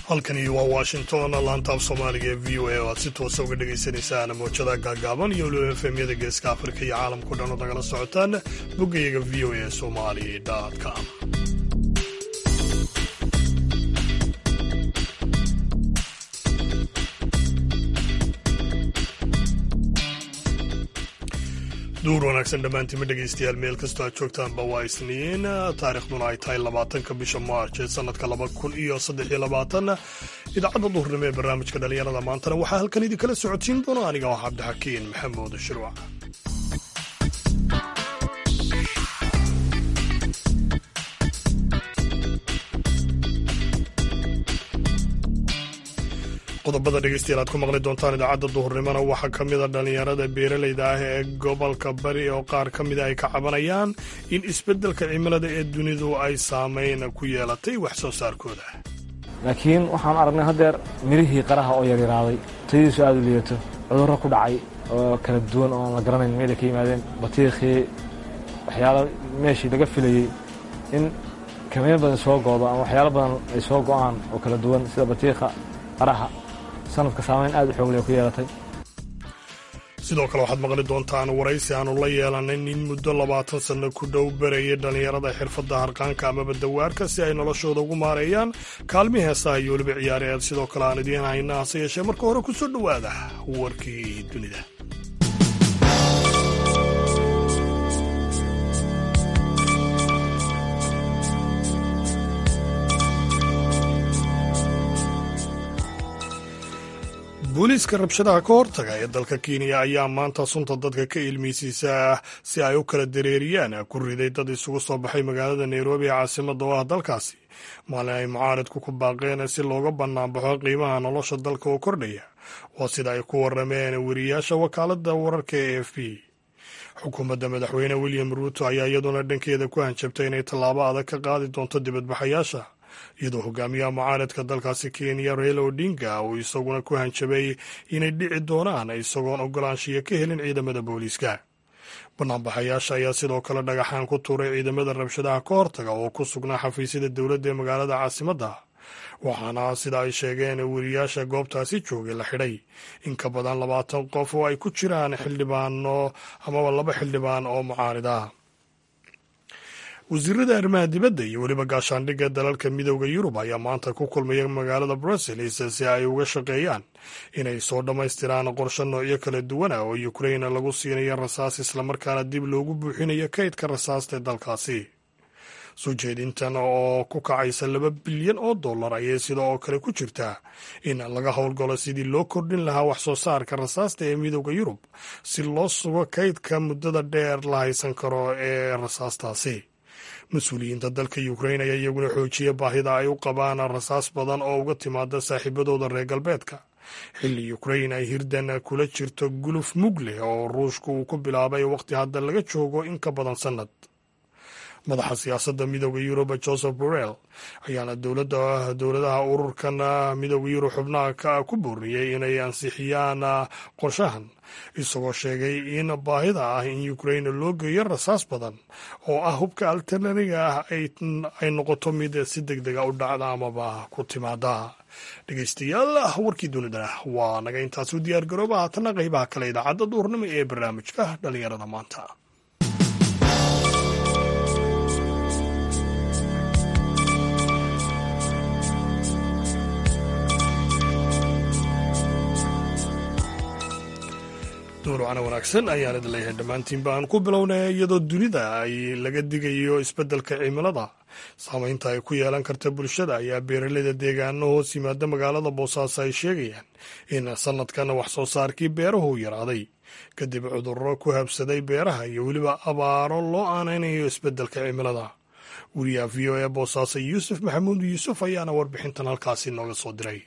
halkani waa washington laantaaf soomaaliga ee v o a oo aad si toosa uga dhagaysanaysaan moojada gaagaaban iyo weliba efemyada geeska afrika iyo caalamkao dhan oo nagala socotaan boggayaga v o a somali com duur wanaagsan dhammaantiima dhegaystayaal meel kastoo aad joogtaanba waa isniin taarikhduna ay tahay labaatanka bisha maarch ee sanadka laba kun iyo saddex iyo labaatan idaacadda duhurnimo ee barnaamijka dhallinyarada maantana waxaa halkan idinkala socodsiin doona aniga ah cabdixakiin maxamuud shirwac qodobada dhegeystayaal aad ku maqli doontaan idaacadda duhurnimona waxaa ka mida dhallinyarada beeralayda ah ee gobolka bari oo qaar ka mida ay ka cabanayaan in isbeddelka cimilada ee dunidu ay saameyn ku yeelatay wax soo saarkooda laakiin waxaan aragnay haddeer mirihii qaraha oo yaryaraaday tayadiisu aada u liidato cudurro ku dhacay oo kala duwan oo aan la garanayn meelay ka yimaadeen batiikhii waxyaalo meeshii laga filayey in kamiin badan soo goodo ama waxyaalo badan ay soo go'aan oo kala duwan sida batiikha qaraha sanadka saamayn aad u xoogle ku yeelatay sidoo kale waxaad maqli doontaan waraysi aanu la yeelanay nin muddo labaatan sanno ku dhow barayay dhallinyarada xirfadda harqaanka amaba dawaarka si ay noloshooda ugu maareeyaan kaalmi heesaha iyo weliba ciyaareed sidoo kale aan idiin hayna hase yeeshee marka hore ku soo dhowaada warkii dunida booliiska rabshadaha ka hortaga ee dalka kenya ayaa maanta sunta dadka ka ilmeysiisa si ay u kala dareeriyaan ku riday dad isugu soo baxay magaalada nairobi ee caasimada oo ah dalkaasi maalin ay mucaaridku ku baaqeen si looga banaanbaxo qiimaha nolosha dalka oo kordhaya waa sida ay ku warameen weriyaasha wakaalada wararka ee f b xukuumadda madaxweyne william ruuto ayaa iyaduna dhankeeda ku hanjabtay inay tallaabo adag ka qaadi doonto dibadbaxayaasha iyadoo hogaamiyaha mucaaradka dalkaasi kenya raila odinga uu isaguna ku hanjabay inay dhici doonaan isagoon ogolaanshiya ka helin ciidamada booliiska banaanbaxayaasha ayaa sidoo kale dhagaxaan ku tuuray ciidamada rabshadaha ka hortaga oo ku sugnaa xafiisyada dowladda ee magaalada caasimadda waxaana sida ay sheegeen weriyaasha goobtaasi joogay la xidhay in ka badan labaatan qof oo ay ku jiraan xildhibaano amaba laba xildhibaan oo mucaarid ah wasiirada arrimaha dibadda iyo weliba gaashaandhigga dalalka midooda yurub ayaa maanta ku kulmaya magaalada brussels si ay uga shaqeeyaan inay soo dhammaystiraan qorshe noocyo kala duwan ah oo ukrain lagu siinayo rasaas islamarkaana dib loogu buuxinayo kaydka rasaasta ee dalkaasi soo jeedintan oo ku kacaysa laba bilyan oo dollar ayay sida oo kale ku jirtaa in laga howlgalo sidii loo kordhin lahaa wax soo saarka rasaasta ee midooda yurub si loo sugo kaydka muddada dheer la haysan karo ee rasaastaasi mas-uuliyiinta dalka ukrain ayaa iyaguna xoojiya baahida ay u qabaan rasaas badan oo uga timaada saaxiibadooda reer galbeedka xilli ukrain ay hirdan kula jirto guluf mug leh oo ruushku uu ku bilaabay waqti hadda laga joogo in ka badan sannad madaxa siyaasadda midooda yurub joseph borrell ayaana dowladaha ururkan midooda yurub xubnaha ka ku booriyey inay ansixiyaan qorshahan isagoo sheegay in baahida ah in ukrain loo geeyo rasaas badan oo ah hubka alternariga ah ay noqoto mid si deg dega u dhacda amaba ku timaada dhegeystayaal warkii dunidana waa naga intaas u diyaar garooba haatana qeybaha kale idaacadda duurnimo ee barnaamijka dhalinyarada maanta duurwacna wanaagsan ayaan idin leeyahay dhammaantiinba aan ku bilownay iyadoo dunida ay laga digayo isbeddelka cimilada saamaynta ay ku yeelan karta bulshada ayaa beeraleyda deegaano hoos yimaada magaalada boosaaso ay sheegayaan in sanadkan wax soo saarkii beerahu yaraaday kadib cudurro ku habsaday beeraha iyo weliba abaaro loo aanaynayo isbeddelka cimilada weriyaha v o e boosaaso yuusuf maxamuud yuusuf ayaana warbixintan halkaasi nooga soo diray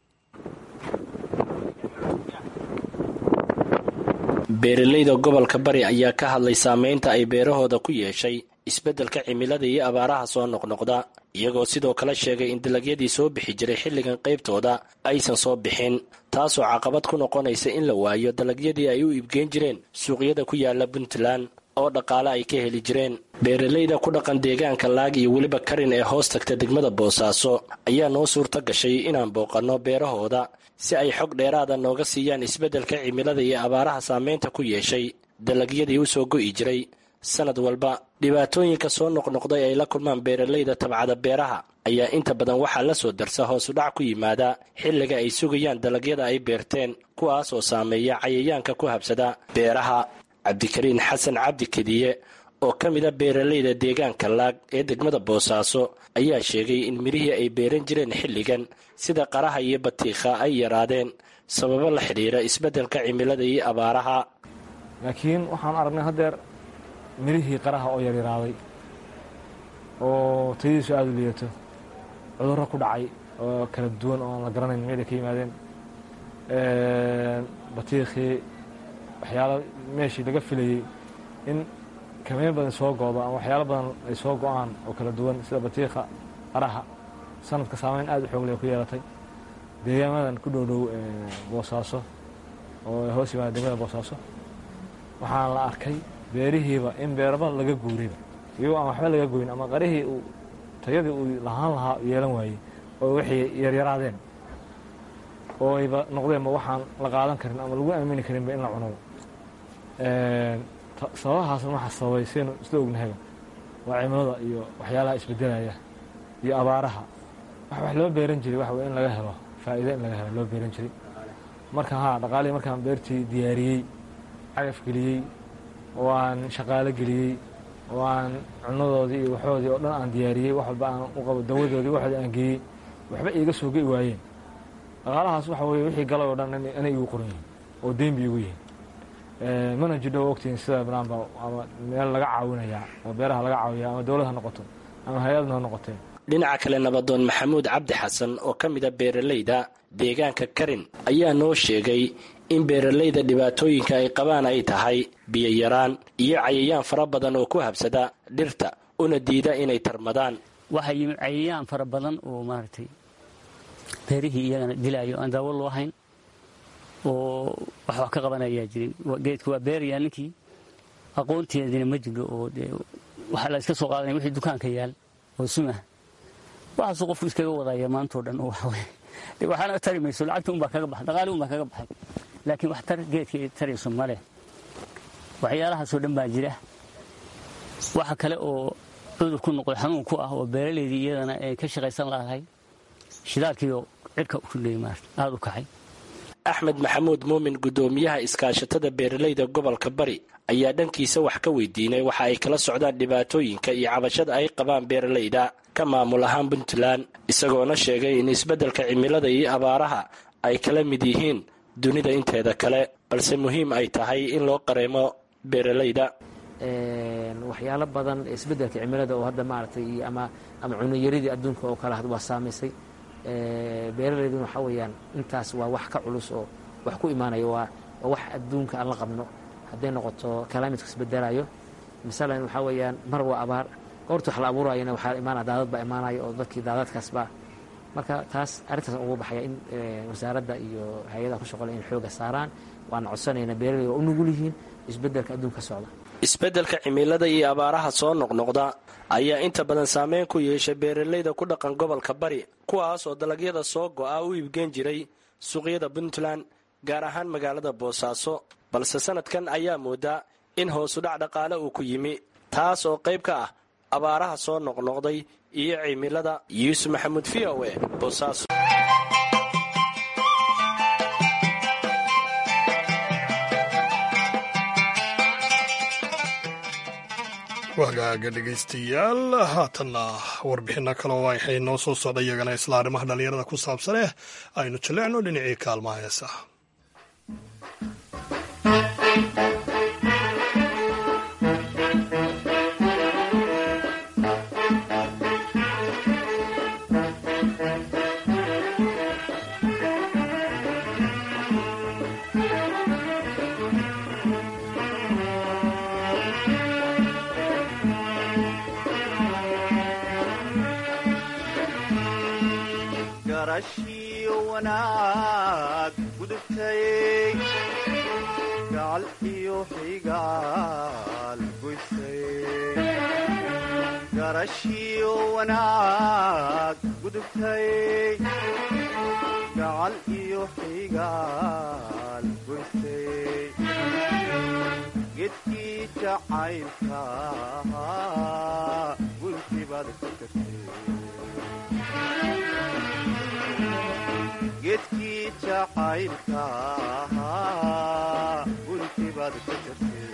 beeralayda gobolka bari ayaa ka hadlay saameynta ay beerahooda ku yeeshay isbeddelka cimilada iyo abaaraha soo noqnoqda iyagoo sidoo kale sheegay in dalagyadii soo bixi jiray xilligan qaybtooda aysan soo bixin taasoo caqabad ku noqonaysa in la waayo dalagyadii ay u iibgeyn jireen suuqyada ku yaala puntland oo dhaqaale ay ka heli jireen beeralayda ku dhaqan deegaanka laag iyo weliba karin ee hoos tagta degmada boosaaso ayaa noo suurta gashay inaan booqanno beerahooda si ay xog dheeraada nooga siiyaan isbeddelka cimilada iyo abaaraha saameynta ku yeeshay dalagyadii u soo go'i jiray sanad walba dhibaatooyinka soo noqnoqday ay la kulmaan beeralayda tabcada beeraha ayaa inta badan waxaa la soo darsa hoosudhac ku yimaada xilliga ay sugayaan dalagyada ay beerteen kuwaas oo saameeya cayayaanka ku habsada beeraha cabdikariin xasan cabdi kediye oo ka mida beeralayda deegaanka laag ee degmada boosaaso ayaa sheegay in midhihii ay beeran jireen xilligan sida qaraha iyo batiikha ay yaraadeen sababo la xidhiira isbeddelka cimilada iyo abaaraha laakiin waxaan aragnay haddeer mirihii qaraha oo yaryaraaday oo tayadiisu aada u liidato cudurro ku dhacay oo kala duwan oo aan la garanayn meelay ka yimaadeen batiikhii waxyaalo meeshii laga filayey in kameyn badan soo go'do ama waxyaalo badan ay soo go'aan oo kala duwan sida batiikha qaraha sanadka saameyn aada u xoog leh ku yeelatay deegaamadan ku dhow dhow boosaaso oo hoos yimaada degmada boosaaso waxaan la arkay beerihiiba in beeraba laga guuriba iyagoo aan waxba laga goyn ama qarihii uu tayadii uu lahaan lahaa yeelan waayey oo waxay yaryaraadeen oo ayba noqdeenba waxaan la qaadan karin ama lagu aamini karinba in la cunoba sababahaasna waxaa sababay saynu isla ognahayba waa cimilada iyo waxyaalaha isbedelaya iyo abaaraha wax wax loo beeran jiray waxa wey in laga helo faa'iido in laga helo loo beeran jiray marka haa dhaqaalihii markaan beertii diyaariyey cagaf geliyey oo aan shaqaalo geliyey oo aan cunadoodii iyo waxoodii oo dhan aan diyaariyey wax walba aan u qabo dawadoodii waxoodii aan geeyey waxba iiga soo ge'i waayeen dhaqaalahaas waxa weye wixii galay oo dhan inay igu qoran yihin oo deyn bay igu yihin mana jidho ogtihiin sida banaanba ama meel laga caawinayaa oo beeraha laga caawiya ama dowlad ha noqoto ama hay-adna ha noqotee dhinaca kale nabadoon maxamuud cabdi xasan oo ka mida beeralayda deegaanka karin ayaa noo sheegay in beeralayda dhibaatooyinka ay qabaan ay tahay biyo yaraan iyo cayayaan fara badan oo ku habsada dhirta una diida inay tarmadaan waxaa yimid cayayaan fara badan oo maaragtay beerihii iyagana dilaayo aan daawo loo hayn oo wax wax ka qabanayaa jirin geedku waa beerayaa ninkii aqoonteedina ma jiro oo dee waxaa la iska soo qaadanaya wixii dukaanka yaal oo sumah waxaasuu qofku iskaga wadaya maantao dhan oo waxaweye de waxaana tari mayso lacagta unbaa kaga baxay dhaqaali unbaa kaga baxay laakiin wax tar geedkii tarayso maleh waxyaalahaasoo dhan baa jira waxa kale oo cudur ku noqday xanuun ku ah oo beeralaydii iyadana ay ka shaqaysan lahay shidaalkiioo cirka uleey maarata aada u kacay axmed maxamuud muumin guddoomiyaha iskaashatada beeralayda gobolka bari ayaa dhankiisa wax ka weydiinay waxa ay kala socdaan dhibaatooyinka iyo cabashada ay qabaan beeralayda ka maamul ahaan puntland isagoona sheegay in isbeddelka cimilada iyo abaaraha ay kala mid yihiin dunida inteeda kale balse muhiim ay tahay in loo qareemo beeralayda waxyaalo badan isbeddelka cimilada oo hadda maaragtay ama ama cunoyaridii adduunka oo kale waa saamaysay beeralayduna waxaa weeyaan intaas waa wax ka culus oo wax ku imaanayo waa waa wax adduunka aan la qabno hadday noqoto climidka isbedelayo masalan waxaa weeyaan mar waa abaar goorta wax la abuurayana waxaa imaanaya daadad baa imaanaya oo dadkii daadadkaasba marka taas arrintaas ugu baxaya in wasaaradda iyo hay-adaha ku shaqole in xooga saaraan waana codsanayna beeralayda waa u nugul yihiin isbeddelka adduunka socda isbeddelka cimilada iyo abaaraha soo noqnoqda ayaa inta badan saameyn ku yeeshay beeralayda ku dhaqan gobolka bari kuwaas oo dalagyada soo go'a u iibgeen jiray suuqyada puntland gaar ahaan magaalada boosaaso balse sanadkan ayaa moodaa in hoosudhac dhaqaale uu ku yimi taas oo qayb ka ah abaaraha soo noqnoqday iyo cimilada yuusuf maxamuud v o e boosaaso wagaaga dhegaystayaal haatanna warbixinno kale oo waxay noo soo socda iyagana isla arrimaha dhallinyarada ku saabsan eh aynu jaleecno dhinacii kaalmaha heesaha garashiyo wanaag gudubtay gacal iyo xigaal goysay garashiyo wanaag gudubtay gacal iyo xigaal goysay gedkii jacaylka guntii baad ka gartay gedkii jacaylka guntii baad ka gartay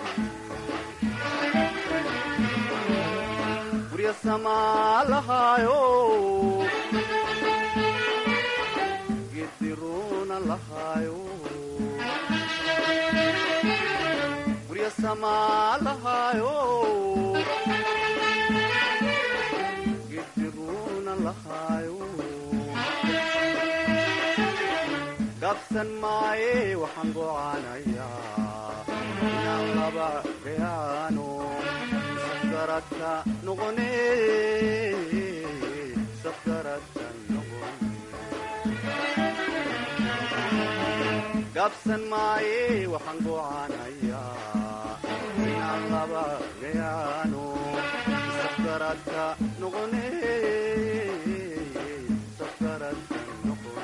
gurya samaa lahaayo geediruuna lahaayo gurya samaa lahaayo geediruuna lahaayo gaabsan maaye waxaan gocaanayaa inaan laba gayaano safgaradka noqone safgaradka noqone gaabsan maaye waxaan gocaanayaa inaan laba gayaano safgaradka noqone safgaradka noqone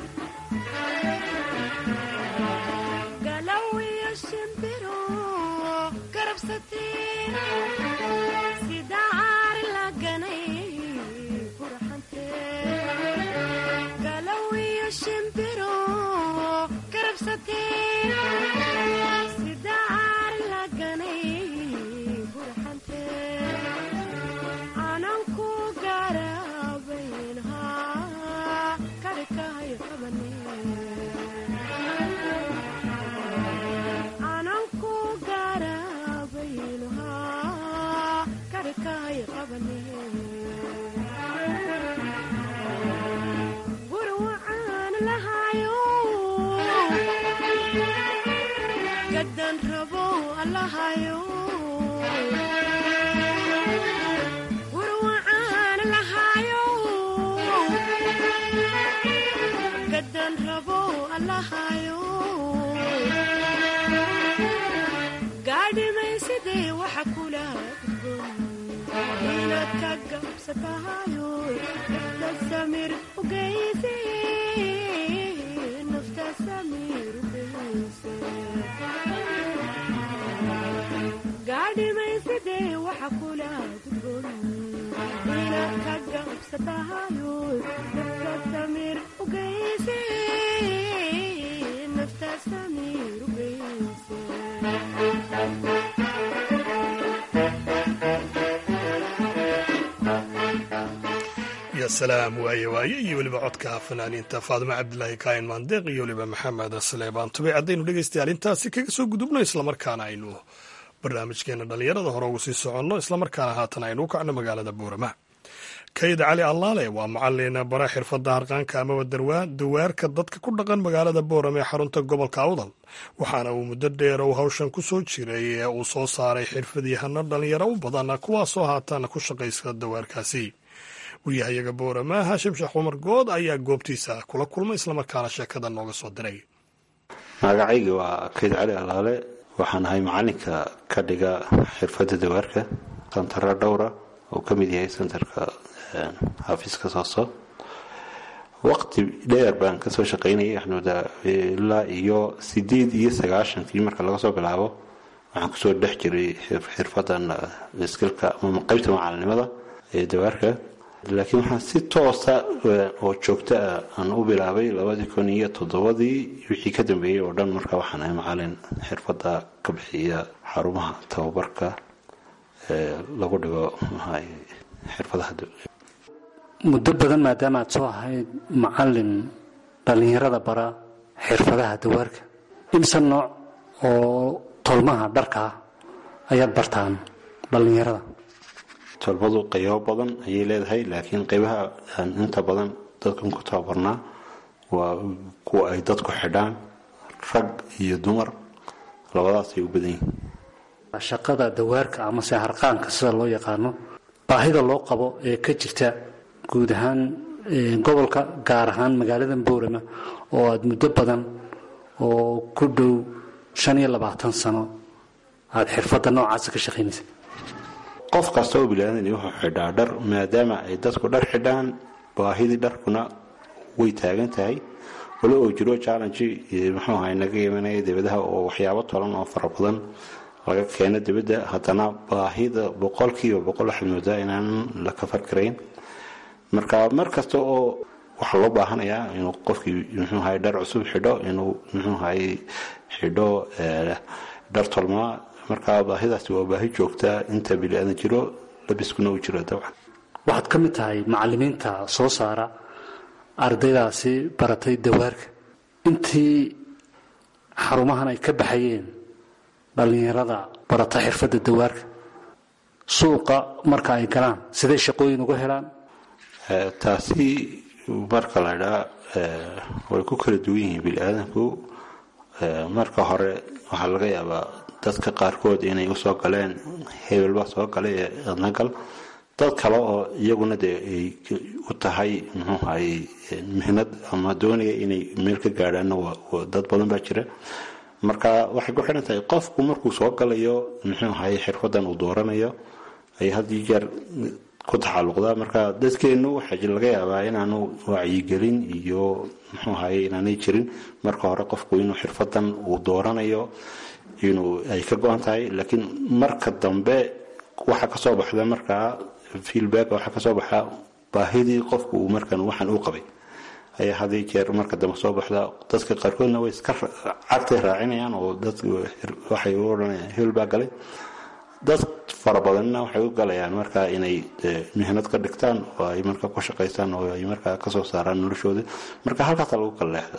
galawiyo shimbiro garabsatee sida caari la ganay qurxantee galawiyo shimbiro garabsatee sida caari la ganay qurxantee ananku garabaynhaa kadhikahay qabanee ananku garabaynuhaa kadhikahay qabane guri waxaan lahayo gadan rabo allahayo guri waxaan lahayo gadan rabo allahayo gaadhimaysidee waxa kula gudboon inaad ka gabsatahayo nafta samir ugeyse nafta samir ugeyse gaadhimaysidee waxa kula gudboon inaad ka gabsatahayo nafta samir ugeyse nafta samir ugeyse ya salaam waaye waaye iyo weliba codka fanaaniinta faadimo cabdilaahi kaayin maandeeq iyo weliba maxamed saleebaan tubey haddaynu dhegaystayaal intaasi kaga soo gudubno islamarkaana aynu barnaamijkeena dhallinyarada hore ugu sii soconno islamarkaana haatan aynu u kacno magaalada buurama kayd cali allaale waa macalin bara xirfadda harqaanka amaba dawaarka dadka ku dhaqan magaalada boorame ee xarunta gobolka awdal waxaana uu muddo dheer uu hawshan ku soo jiray ee uu soo saaray xirfadyahano dhallinyaro u badan kuwaasoo haatan ku shaqaysta dawaarkaasi waryahayaga boorama haashim sheekh cumar good ayaa goobtiisa kula kulmay islamarkaana sheekada nooga soo diray magacayga waa kayd cali allaale waxaan ahay macalinka ka dhiga xirfadda dawaarka santara dhowra oo ka mid yahay santarka xafiiska sooso waqti dheer baan kasoo shaqaynayay axnuda ilaa iyo sideed iyo sagaashankii marka laga soo bilaabo waxaan kusoo dhex jiray xirfadan skilka ama qaybta macalinimada ee dawaarka laakiin waxaan si toosa oo joogta ah aan u bilaabay labadii kun iyo toddobadii wixii ka dambeeyey oo dhan marka waxaan ahay macalin xirfadda ka bixiya xarumaha tababarka ee lagu dhigo xirfadaha muddo badan maadaama aad soo ahayd macalin dhallinyarada bara xirfadaha dawaarka imse nooc oo tolmaha dharka ah ayaad bartaan dhallinyarada tolmadu qaybo badan ayay leedahay laakiin qaybaha aan inta badan dadkan ku tababarnaa waa kuwa ay dadku xidhaan rag iyo dumar labadaasay u badan yihiin shaqada dawaarka amase harqaanka sida loo yaqaano baahida loo qabo ee ka jirta guud ahaan gobolka gaar ahaan magaalada boorama oo aada muddo badan oo ku dhow shan iyo labaatan sano aada xirfadda noocaasa ka shaqaynaysa qof kasta oo bilaadan wuxuu xidhaa dhar maadaama ay dadku dhar xidhaan baahidii dharkuna way taagan tahay walo oo jiro challenge muxuu ahay naga imanaya dibadaha oo waxyaabo tolan oo fara badan laga keeno dibadda haddana baahida boqolkiiba boqol waxaad moodaa inaan la kafar karayn marka mar kasta oo waxaa loo baahanayaa inuu qofkii muxuu ahay dhar cusub xidho inuu muxuu ahay xidho dhar tolmaa marka baahidaasi waa baahi joogtaa inta bili-aadan jiro labiskuna uu jiro dabcan waxaad ka mid tahay macalimiinta soo saara ardaydaasi baratay dawaarka intii xarumahan ay ka baxayeen dhallinyarada barata xirfadda dawaarka suuqa marka ay galaan siday shaqooyin uga helaan taasi marka la dhaa way ku kala duwan yihiin bili-aadanku marka hore waxaa laga yaabaa dadka qaarkood inay usoo galeen hebelba soo galay ee adnagal dad kale oo iyaguna dee ay u tahay muxuu ahay mihnad ama doonaya inay meel ka gaadhaanna dad badan baa jira marka waxay ku xidhan tahay qofku markuu soo galayo muxuu ahay xirfadan uu dooranayo ay had iyo jeer ku taxaluqdaa marka dadkeenu waxaa laga yaabaa inaanu wacyigelin iyo muxuu ahay inaanay jirin marka hore qofku inuu xirfadan uu dooranayo inuu ay ka go-an tahay laakiin marka dambe waxaa kasoo baxda markaa feelback waxaa kasoo baxa baahidii qofku uu markan waxaan u qabay ayaa had iyo jeer marka dambe soo baxda dadka qaarkoodna way iska cagtay raacinayaan oo dad waxay u odhanayaan hebel baa galay dad fara badanna waxay u galayaan marka inay mihnad ka dhigtaan oo ay marka ku shaqaystaan oo ay markaa kasoo saaraan noloshooda marka halkaasa lagu kala leexda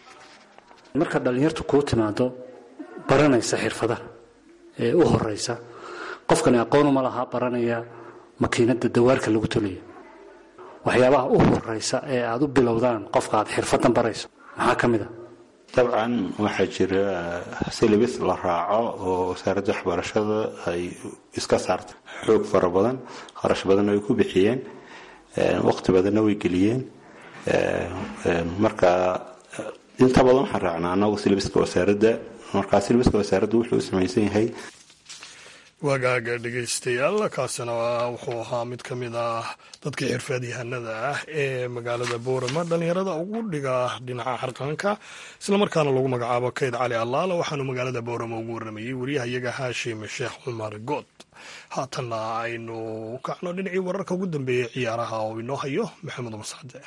marka dhallinyartu kuu timaado baranaysa xirfadaha ee u horeysa qofkani aqoonuma lahaa baranaya makiinada dawaarka lagu tolayo waxyaabaha u horeysa ee aada u bilowdaan qofka aad xirfadan barayso maxaa ka mid a dabcan waxaa jira silibis la raaco oo wasaaradda waxbarashada ay iska saarta xoog fara badan kharash badanna way ku bixiyeen waqti badanna way geliyeen marka inta badan waxaan raacnaa anagu silibiska wasaaradda markaa silibiska wasaaradda wuxuu u samaysan yahay wagaaga dhegaystayaal kaasina wuxuu ahaa mid ka mid ah dadkii xirfaadyahanada ah ee magaalada boorama dhallinyarada ugu dhiga dhinaca xarqaanka islamarkaana lagu magacaabo kayd cali allaala waxaanu magaalada boorama ugu warramayey wariyahayaga haashim sheekh cumar good haatanna aynu kacno dhinacii wararka ugu dambeeyey ciyaaraha oo inoo hayo maxamed mascade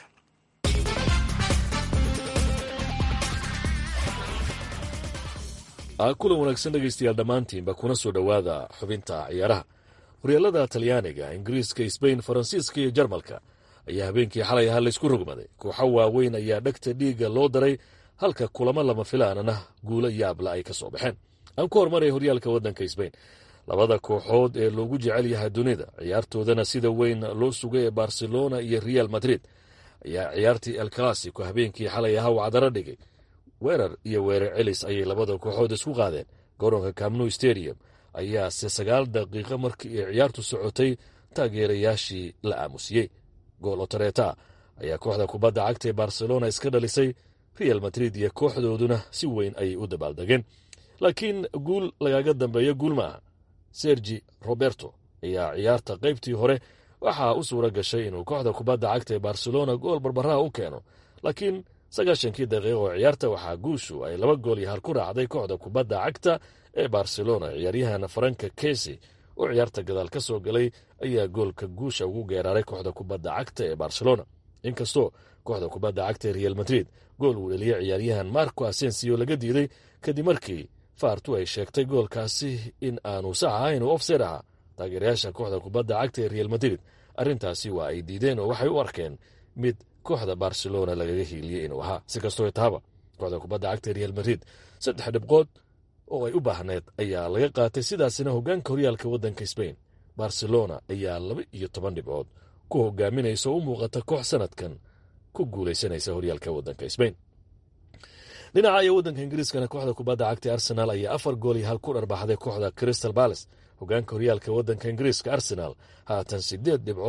kulan wanaagsan dhegaystayaal dhammaantiinba kuna soo dhowaada xubinta ciyaaraha horyaalada talyaaniga ingiriiska sbain faransiiska iyo jarmalka ayaa habeenkii xalay ahaa laysku rogmaday kooxo waaweyn ayaa dhegta dhiigga loo daray halka kulamo lama filaanana guulo yaabla ay ka soo baxeen aan ku hormaraya horyaalka waddanka sbain labada kooxood ee loogu jecel yahay dunida ciyaartoodana sida weyn loo sugay ee barcelona iyo real madrid ayaa ciyaartii el classico habeenkii xalay ahaa wacdaro dhigay weerar iyo weerar celis ayay labada kooxood isku qaadeen garoonka camnu stadium ayaase sagaal daqiiqo markii ay ciyaartu socotay taageerayaashii la aamusiyey gool otareeta ayaa kooxda kubadda cagta ee barcelona iska dhalisay real madrid iyo kooxdooduna si weyn ayay u dabaaldegeen laakiin guul lagaga dambeeyo guul maaha sergi roberto ayaa ciyaarta qaybtii hore waxaa u suura gashay inuu kooxda kubadda cagta ee barcelona gool barbaraha u keeno laakiin sagaashankii daqiiqa oo ciyaarta waxaa guushu ay laba gool iyo hal ku raacday kooxda kubadda cagta ee barcelona ciyaaryahan faranka kesi oo ciyaarta gadaal ka soo galay ayaa goolka guusha ugu geeraaray kooxda kubadda cagta ee barcelona inkastoo kooxda kubadda cagta ee real madrid gool uu dheliyey ciyaaryahan marco asensio laga diiday kadib markii faartu ay sheegtay goolkaasi in aanu sax ahayn oo ofseed ahaa taageerayaasha kooxda kubadda cagta ee real madrid arrintaasi waa ay diideen oo waxay u arkeen mid kooxda barcelona lagaga hiiliyey inuu ahaa si kastoo tahaba kooxda kubadda cagta ee real madrid saddex dhibqood oo ay u baahneed ayaa laga qaatay sidaasina hogaanka horyaalka waddanka sbain barcelona ayaa laba iyo toban dhibcood ku hogaaminaysa oo u muuqata koox sanadkan ku guulaysanaysa horyaalka waddanka sbain dhinaca iyo waddanka ingiriiskana kooxda kubadda cagta arsenal ayaa afar gool iyo hal ku dharbaxday kooxda crystal balace hogaanka horyaalka waddanka ingiriiska arsenal haatan sideed dhibcood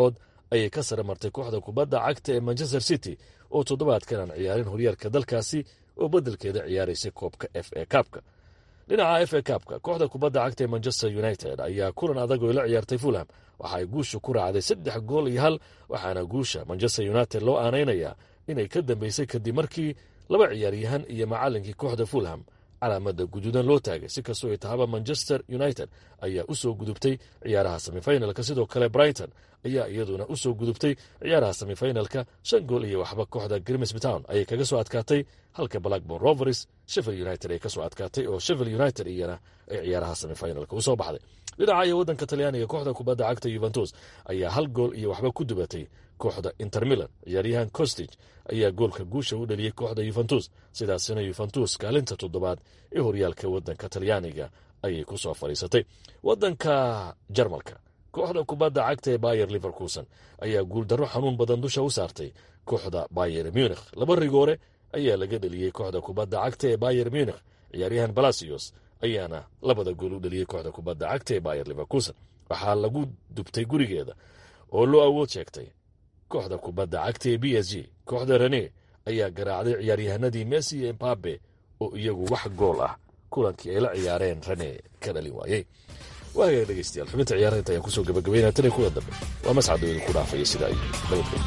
ayay ka sare martay kooxda kubadda cagta ee manchester city oo toddobaadkan aan ciyaarin horyaalka dalkaasi oo beddelkeeda ciyaaraysay koobka f a kaabka dhinaca f a kaabka kooxda kubadda cagta ee manchester united ayaa kulan adag oo la ciyaartay fulham waxa ay guusha ku raacday saddex gool iyo hal waxaana guusha manchester united loo aanaynayaa inay ka dambeysay kadib markii laba ciyaaryahan iyo macallinkii kooxda fulham calaamada guduudan loo taagay si kastoo ay tahaba manchester united ayaa u soo gudubtay ciyaaraha semifinalka sidoo kale brighton ayaa iyaduna u soo gudubtay ciyaaraha semifinalka shan gool iyo waxba kooxda grimsbtown ayay kaga soo adkaatay halka blackborn rovers sheffield united ay kasoo adkaatay oo sheffield united iyana ay ciyaaraha semifinalka usoo baxday dhinaca iyo waddanka talyaaniga kooxda kubadda cagta yuventus ayaa hal gool iyo waxba ku dubatay kooxda inter milan ciyaaryahan costig ayaa goolka guusha u dhaliyey kooxda yuventus sidaasina yuventus kaalinta toddobaad ee horyaalka waddanka talyaaniga ayay ku soo fadhiisatay waddanka jarmalka kooxda kubadda cagta ee bayer liverkuson ayaa guuldarro xanuun badan dusha u saartay kooxda bayer munikh laba rigoore ayaa laga dheliyey kooxda kubadda cagta ee bayer munikh ciyaaryahan balasios ayaana labada gool u dhaliyey kooxda kubadda cagta ee bayer liverkuson waxaa lagu dubtay gurigeeda oo loo awood sheegtay kooxda kubadda cagta ee b s g kooxda rene ayaa garaacday ciyaaryahanadii messi iyo embabe oo iyagu wax gool ah kulankii ay la ciyaareen rene ka dhalin waayey waagaga dhegeystayaal xubinta ciyaaraha inta ayaan kusoo gabagabeynaya tan iyo kuwa dambe waa mascadooda ku dhaafaya sida ay nabadgel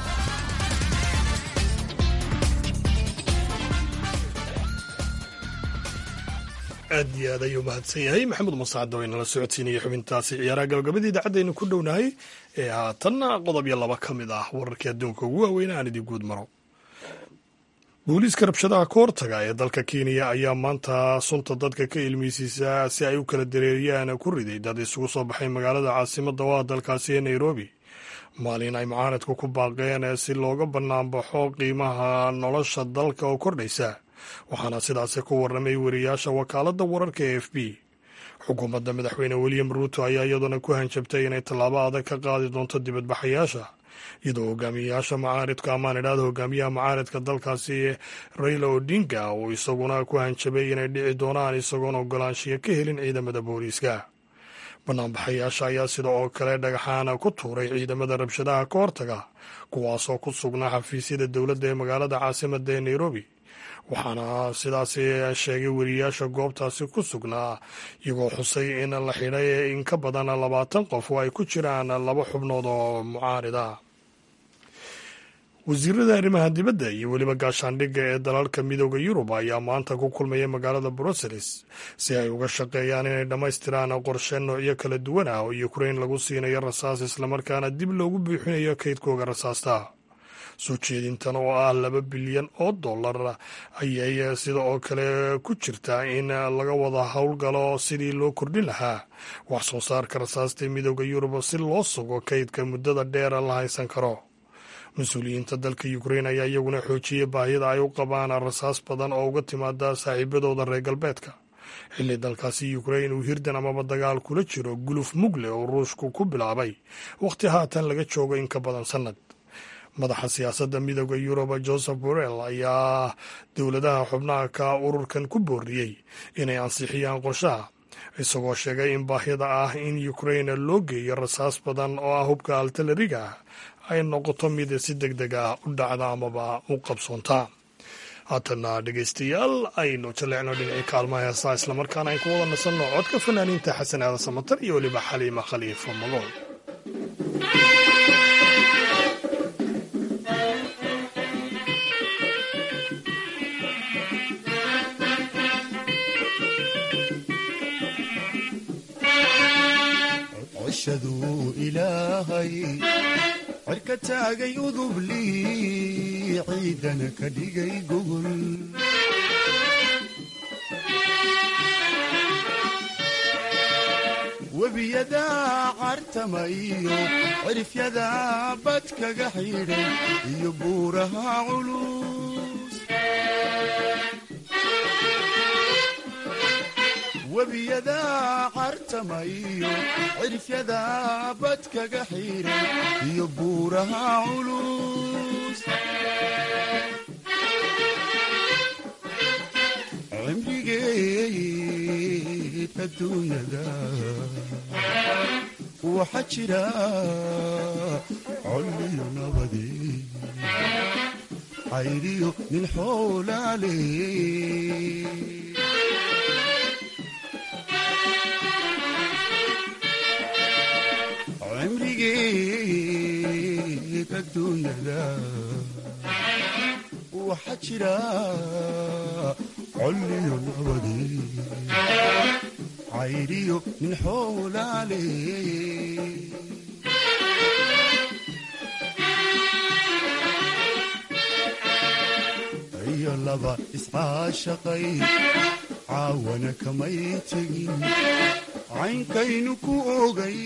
aad iyo aad ayuu mahadsan yahay maxamed masacad oo inala socodsiinaya xubintaasi ciyaaraha gabagabadii idaacaddeenu ku dhownahay ee haatanna qodob iyo laba ka mid ah wararkii adduunka ugu waaweyn aan idin guud maro booliiska rabshadaha ka hortaga ee dalka kenya ayaa maanta sunta dadka ka ilmeysiisa si ay u kala dareeriyaan ku riday dad isugu soo baxay magaalada caasimadda waa dalkaasi ee nairobi maalin ay mucaaradku ku baaqeen si looga banaanbaxo qiimaha nolosha dalka oo kordhaysa waxaana sidaasi ku warramay wariyaasha wakaaladda wararka e f b xukuumadda madaxweyne william ruuto ayaa iyaduna ku hanjabtay inay tallaabo adag ka qaadi doonto dibadbaxayaasha iyadoo hogaamiyayaasha mucaaridka amaan idhaahda hogaamiyaha mucaaridka dalkaasi raila odinga uu isaguna ku hanjabay inay dhici doonaan isagoon ogolaanshiyo ka helin ciidamada booliiska banaanbaxayaasha ayaa sida oo kale dhagaxaan ku tuuray ciidamada rabshadaha ka hortaga kuwaasoo ku sugnaa xafiisyada dowladda ee magaalada caasimadda ee nairobi waxaana sidaasi sheegay weriyaasha goobtaasi ku sugnaa iyagoo xusay in la xidhay in ka badan labaatan qof oo ay ku jiraan laba xubnood oo mucaarida wasiirada arrimaha dibadda iyo weliba gaashaandhigga ee dalalka midooda yurub ayaa maanta ku kulmaya magaalada brussels si ay uga shaqeeyaan inay dhammaystiraan qorshe noocyo kala duwan ah oo ukrain lagu siinayo rasaas islamarkaana dib loogu buuxinayo kaydkooga rasaasta soo jeedintan oo ah laba bilyan oo dollar ayay sida oo kale ku jirtaa in laga wada howlgalo sidii loo kordhin lahaa wax soo saarka rasaasta midooda yurub si loo sugo kaydka muddada dheera la haysan karo mas-uuliyiinta dalka ukrain ayaa iyaguna xoojiyey baahida ay u qabaan rasaas badan oo uga timaada saaxiibadooda reer galbeedka xilli dalkaasi ukrain uu hirdan amaba dagaal kula jiro guluf mugle oo ruushku ku bilaabay wakhti haatan laga joogo in ka badan sannad madaxa siyaasadda midooda yurub joseph borrell ayaa dowladaha xubnaha ka ururkan ku booriyey inay ansixiyaan qorshaha isagoo sheegay in baahida ah in ukrain loo geeyo rasaas badan oo ah hubka altalariga ah ay noqoto mid si deg deg ah u dhacda amaba u qabsoonta haatana dhegaystayaal aynu jaleecno dhinacii kaalmaha heesaa islamarkaana ayn ku wada nasanno codka fanaaniinta xasan aadan samatar iyo weliba xaliima khaliifa magool cishaduu ilaahay cirka taagay udublii ciidana ka dhigay gogol webiyadaa cartama iyo cirifyadaa bad kaga xidhay iyo buuraha culus webiyadaa cartama iyo cirifyadaa bad kaga xidhay iyo buuraha culus cimrigeed adduunyada waxaa jira nabade cayriyo nin xoolaale cimrigeed adduunyada waxaa jira colliyo nabade cayriyo nin xoolaale iyo laba iscaashaqay caawana kamay tegin caynkaynu ku ogay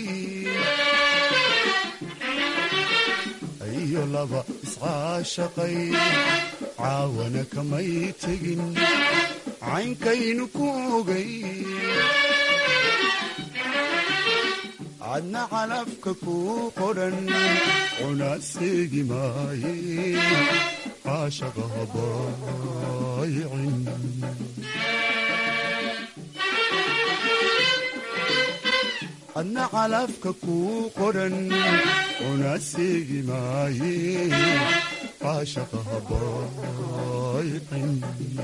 iyo laba iscaashaqay caawana kamay tegin caynkaynu ku ogay cadna calafka kuu qodhan cunaa seegi maaye caashaqa habaayicin cadna calafka kuu qodhan cunaa seegi maaye caashaqa habaayicin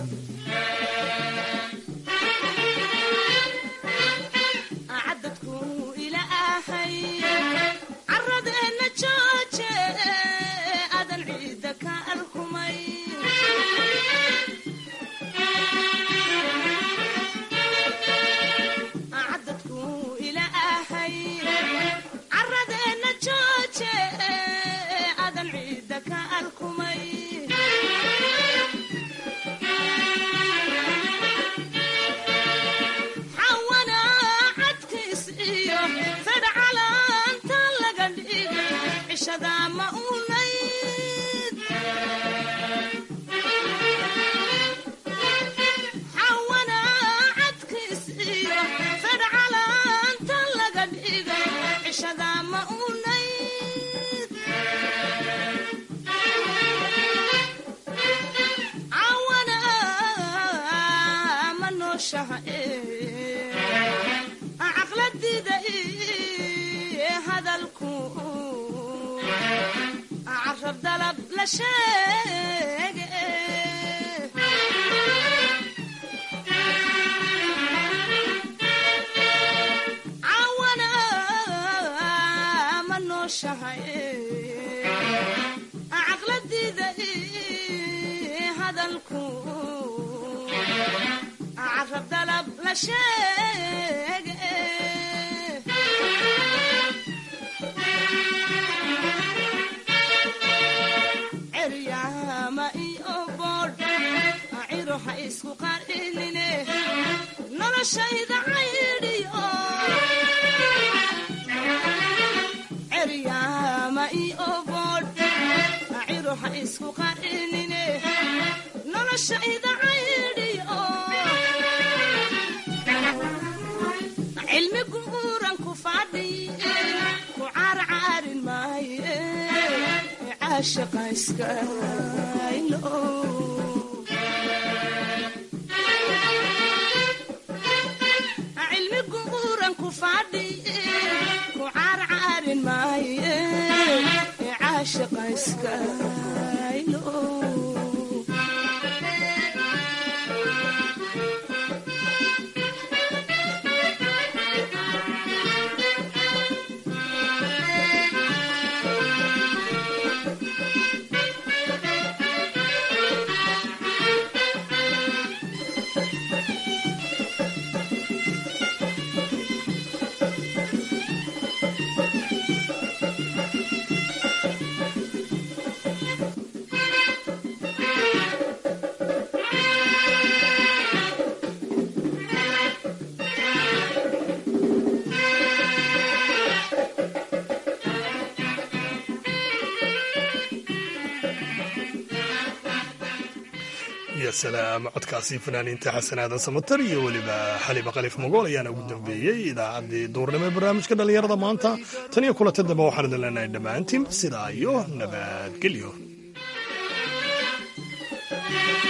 iyo salaam codkaasi fanaaniinta xasanaadan samatar iyo weliba xaliba kalif mogool ayaana ugu dambeeyey idaacaddii duurnimo ee barnaamijka dhallinyarada maanta tan iyo kulanta dambe waxaan idin leenahay dhammaantiin sidaa iyo nabadgelyo